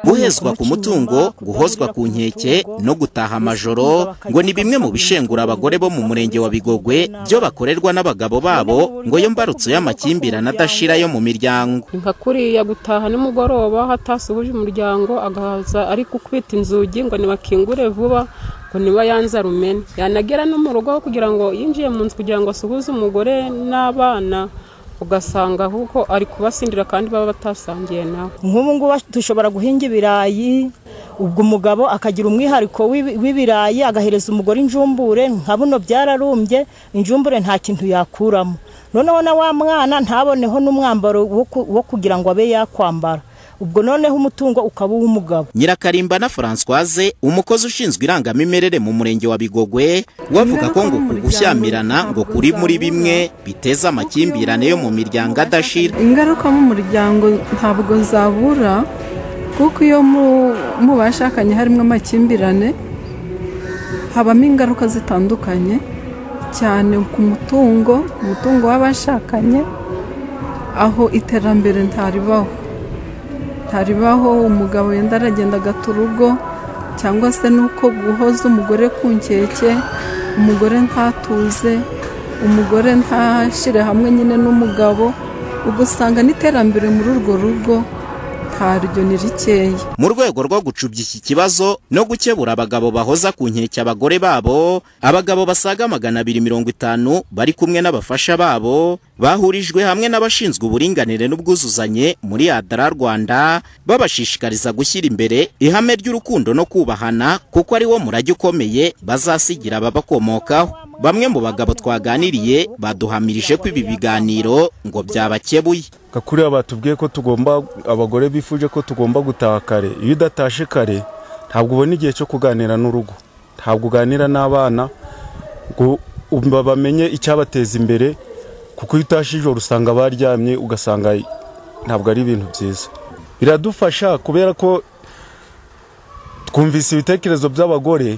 guhezwa ku mutungo guhozwa ku nkeke no gutaha amajoro ngo ni bimwe mu bishengura abagore bo mu murenge wa bigogwe byo bakorerwa n'abagabo babo ngo yo mbarutso y'amakimbirane adashira yo mu miryango nka kuriya gutaha nimugoroba hatasuhuje umuryango agahaza ari gukubita inzugi ngo ntibakingure vuba ngo niba yanze rumene yanagera no mu rugo kugira ngo yinjiye mu nzu kugira ngo asuhuze umugore n'abana ugasanga ahubwo ari kubasindira kandi baba batasangiye nawe nk'ubu ngubu dushobora guhinga ibirayi ubwo umugabo akagira umwihariko w'ibirayi agahereza umugore injumbure nka buno byararumbye injumbure nta kintu yakuramo noneho na wa mwana ntaboneho n'umwambaro wo kugira ngo abe yakwambara ubwo noneho umutungo ukaba uw'umugabo nyirakarimba na francoise umukozi ushinzwe irangamimerere mu murenge wa bigogwe we avuga ko ngo uku gushyamirana ngo kuri muri bimwe biteza amakimbirane yo mu miryango adashira ingaruka mu muryango ntabwo zabura kuko iyo mu bashakanye harimo amakimbirane habamo ingaruka zitandukanye cyane ku mutungo umutungo w'abashakanye aho iterambere ntaribaho ntaribaho umugabo wenda aragenda agata urugo cyangwa se nuko guhoza umugore ku nkeke umugore ntatuze umugore ntashyire hamwe nyine n'umugabo ugasanga n'iterambere muri urwo rugo ntaryo ni rikeya mu rwego rwo gucubya iki kibazo no gukebura abagabo bahoza ku nkeke abagore babo abagabo basaga magana abiri mirongo itanu bari kumwe n'abafasha babo bahurijwe hamwe n'abashinzwe uburinganire n'ubwuzuzanye muri adara rwanda babashishikariza gushyira imbere ihame ry'urukundo no kubahana kuko ari wo murage ukomeye bazasigira ababakomokaho bamwe mu bagabo twaganiriye baduhamirije ko ibi biganiro ngo byabakebuye kakuriya batubwiye ko tugomba abagore bifuje ko tugomba gutaha kare iyo udatashe kare ntabwo ubona igihe cyo kuganira n'urugo ntabwo uganira n'abana ngo bamenye icyabateza imbere kuko iyo utashe ijoro usanga baryamye ugasanga ntabwo ari ibintu byiza biradufasha kubera ko twumvise ibitekerezo by'abagore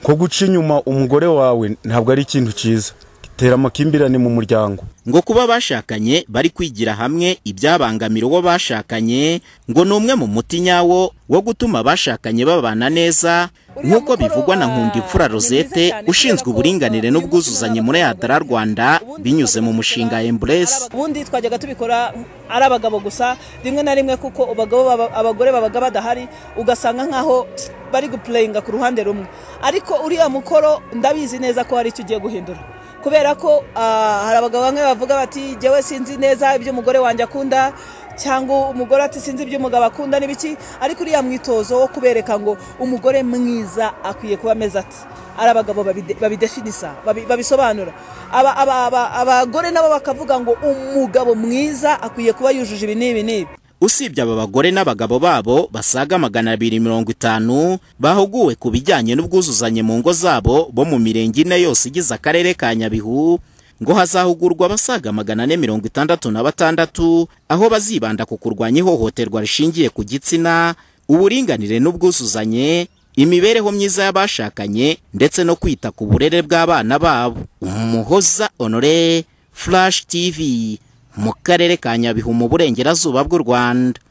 nko guca inyuma umugore wawe ntabwo ari ikintu cyiza tera amakimbirane mu muryango ngo kuba bashakanye bari kwigira hamwe ibyabangamira uwo bashakanye ngo ni umwe mu muti nyawo wo gutuma abashakanye babana neza nk'uko bivugwa na nkundimfura rosette ushinzwe uburinganire n'ubwuzuzanye muri adara rwanda binyuze mu mushinga emburesi ubundi twajyaga tubikora ari abagabo gusa rimwe na rimwe kuko abagore babaga badahari ugasanga nk'aho bari gupureyinga ku ruhande rumwe ariko uriya mukoro ndabizi neza ko hari icyo ugiye guhindura kubera ko hari abagabo bamwe bavuga bati jyewe sinzi neza ibyo umugore wanjye akunda cyangwa umugore ati sinzi ibyo umugabo akunda n'ibiki ariko uriya mwitozo wo kubereka ngo umugore mwiza akwiye kuba ameze ati ari abagabo babidefinisa babisobanura abagore nabo bakavuga ngo umugabo mwiza akwiye kuba yujuje ibi n'ibi n'ibi usibye aba bagore n'abagabo babo basaga magana abiri mirongo itanu bahuguwe ku bijyanye n'ubwuzuzanye mu ngo zabo bo mu mirenge ine yose igize akarere ka nyabihu ngo hazahugurwa abasaga magana ane mirongo itandatu na batandatu aho bazibanda ku kurwanya ihohoterwa rishingiye ku gitsina uburinganire n'ubwuzuzanye imibereho myiza y'abashakanye ndetse no kwita ku burere bw'abana babo umuhoza honore flash tv mu karere ka nyabihu mu burengerazuba bw'u rwanda